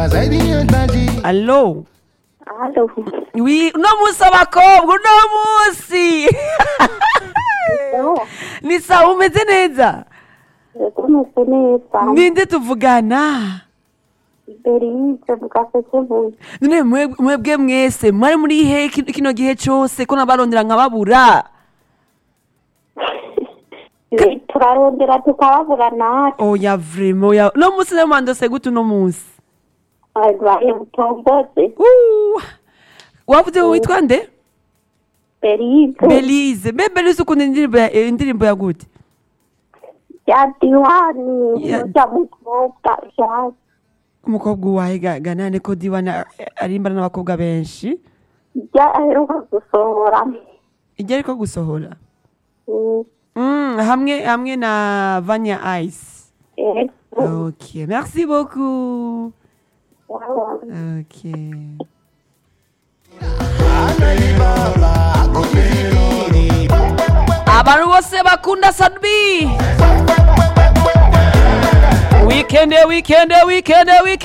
Allo Halo. Oui, uno munsi abakobwa uno munsi ni sawa umeze neza Yego meze neza. ninde tuvugana Berize mugasekebuye. none mwe- mwebwe mwese mwari muri he ki- kino gihe cose ko nabarondera nkababura Turarondera tukababura natwe. oya vrema oya uno munsi nayo mwandose gute uno munsi Arwaye butomboze. Uh, wavuze witwa nde Berize. belize mbe belize ukunda indirimbo ya- eh, indirimbo ya gute Ya diwani. Ya- Ya mukobwa. Ya. umukobwa uwahe ga- ganane ko diwana arimbana n'abakobwa benshi Ya aheruka gusohora. ijya ariko gusohora Mm, Mm, hamwe hamwe na vanya ice Yego. ok merci beaucoup Yawa. ok abantu bose bakunda sadbi wikende wikende wikende wikende